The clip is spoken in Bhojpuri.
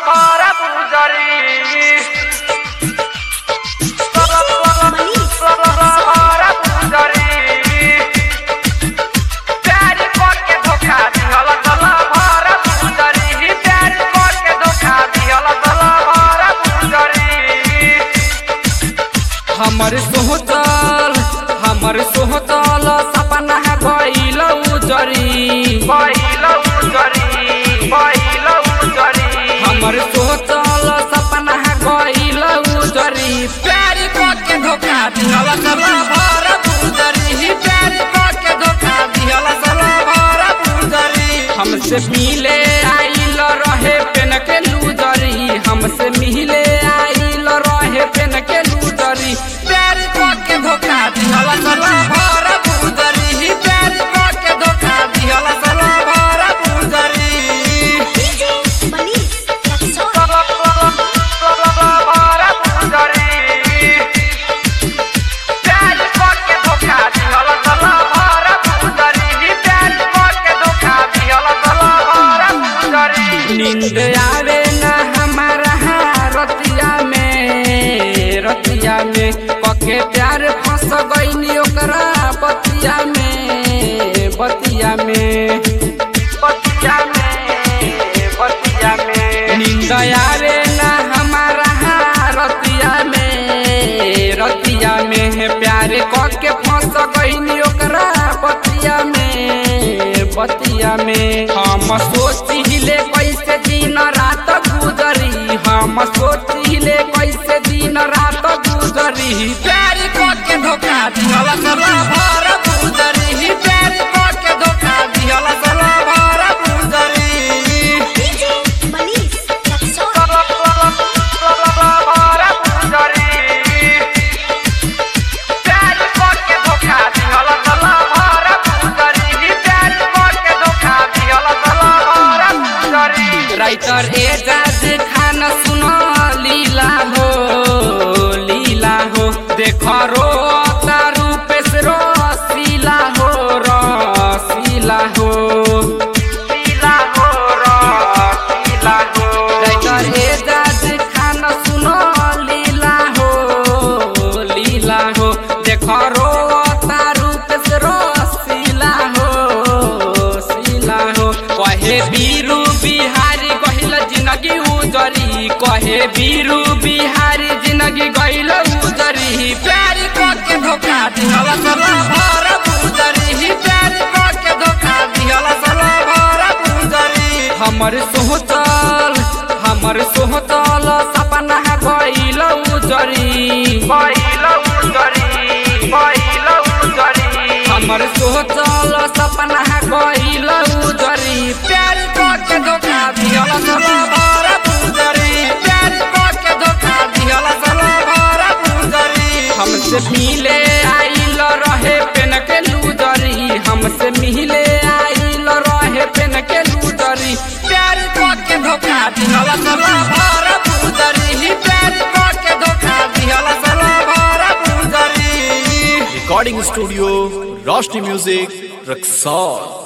भर पुजरी भर पुजरी प्यारी करके धोखा दिहल तल भर पुजरी प्यारी करके धोखा दिहल तल भर पुजरी हमर सोहतल हमर सोहतल सपना है गइल उजरी पहिल उजरी पहिल उजरी हमर सोहतल सपना है गइल उजरी प्यार के धोखा दिहल सला भर उजरी प्यार के धोखा दिहल सला भर उजरी हमसे मिले आइल रहे पेन के लूजरी हमसे मिले आइल रहे पेन के लूजरी प्यार के धोखा दिहल सला भर उजरी प्यार के धोखा दिहल सला भर उजरी भर पुजरी प्यारी करके धोखा दिहल तल भर पुजरी प्यारी करके धोखा दिहल तल भर पुजरी नींद आवे न हमारा रतिया में रतिया में पके प्यार फंस गईनी ओकरा बतिया में बतिया में बतिया में बतिया में नींद आवे न हमारा रतिया में रतिया में प्यार करके फंस गईनी ओकरा बतिया में बतिया में हम सोचिले कैसे दिन रात गुजरी हम सोचिले कैसे दिन रात गुजरी प्यार करके धोखा दिहल सला भर गुजरी प्यार करके धोखा दिहल सला भर गुजरी भर पुजरी प्यारी करके धोखा दिहल तल भर पुजरी प्यारी करके धोखा दिहल तल भर पुजरी राइटर एजाज खान सुन लीला हो लीला हो देख रो रूपेश रसीला हो रसीला हो पीला हो पीला हो राइटर एजाज खान सुन लीला हो लीला हो देख रो रूपेश रसीला हो सीला हो कहे बीरू बिहारी गहिल जिंदगी उजरी कहे बीरू बिहारी जिंदगी गहिल उजरी प्यार के धोखा दिहल सला भर उजरी प्यार के धोखा दिहल सला भर उजरी हमर सोहतल हमर सोहतल सपना है गइल उजरी पहिल उजरी पहिल उजरी हमर सोचल सपना है गइल उजरी प्यार के धोखा दिहल सला भर उजरी प्यार के धोखा दिहल सला भर उजरी हमसे मिले आइल रहे पेन के लूजरी हमसे मिले आइल रहे पेन के लूजरी प्यार के धोखा दिहल सला भर उजरी प्यार के धोखा दिहल सला भर उजरी recording studio Roshni music Raxaul